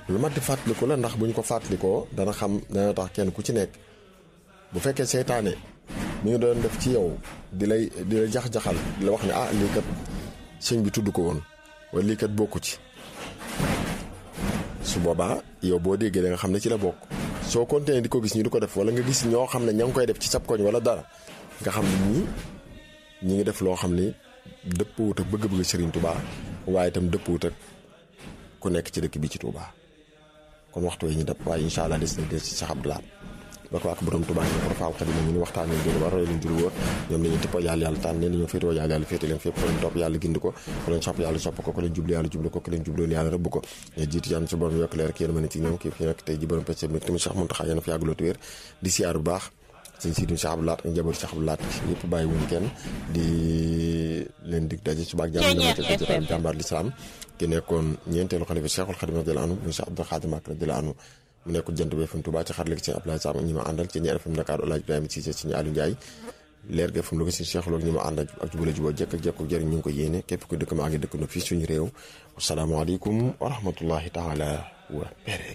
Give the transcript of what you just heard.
lu mat di fàttaliku la ndax bu ñu ko fàttalikoo dana xam dana tax kenn ku ci nekk bu fekkee seytaane mi ngi doon def ci yow di lay di la jax-jaxal di la wax ne ah lii kat sëñ bi tudd ko woon wala lii kat bokku ci su boobaa yow boo déggee da nga xam ne ci la bokk soo continué di ko gis ñu di ko def wala nga gis ñoo xam ne ña ngi koy def ci sab koñ wala dara nga xam ne ñii ñi ngi def loo xam ne dëppwut ak bëgg-bëgg Serigne Touba waaye itam dëppwut ak ku nekk ci dëkk bi ci Touba kon waxtu yi ñu dëpp waaye incha allah des na des ci Cheikh Abdoulaye ba ko ak borom Touba ñu ko faal xadim ñu ni waxtaan leen jël war roy leen jul wóor ñoom dañu tippoo yàlla yàlla tànn leen ñoo féetewoo yàlla yàlla féete leen fépp ko leen topp yàlla gindi ko ku leen sopp yàlla sopp ko ku leen jublu yàlla jublu ko ku leen jubloon yàlla rëbb ko ñu jiitu yàlla su borom yokk leer ak yéen mën ci ñoom kii fi nekk tey ji borom pecc mi tamit Cheikh Mountakha yéen fi yàgguloo wér di siyaar bu baax sëñ Siidi Cheikh Abdou Lahat ak njaboot Cheikh Abdou Lahat yëpp bàyyi wuñ kenn di leen dig daje suba ak jàmm dama ci jotaay jàmbaar lislaam ki nekkoon ñeenteelu xalifa Cheikhul Khadim radiyallahu anhu muy Cheikh Abdou Khadim Mbacké radiyallahu anhu mu nekkul jant bi FM Touba ci xar léegi ci Abdoulaye Sam ñi ma àndal ci ñi FM Dakar Olaaj Ibrahima Cissé ci ñi Aliou Ndiaye leer ga FM lu ko si Cheikh loolu ñi ma àndal ak jubale juboo jekk ak jekk jëriñ ñu ngi ko yéene képp ko dëkk maa ngi dëkk na fii suñu réew asalaamaaleykum wa rahmatullahi taala wa barakatuh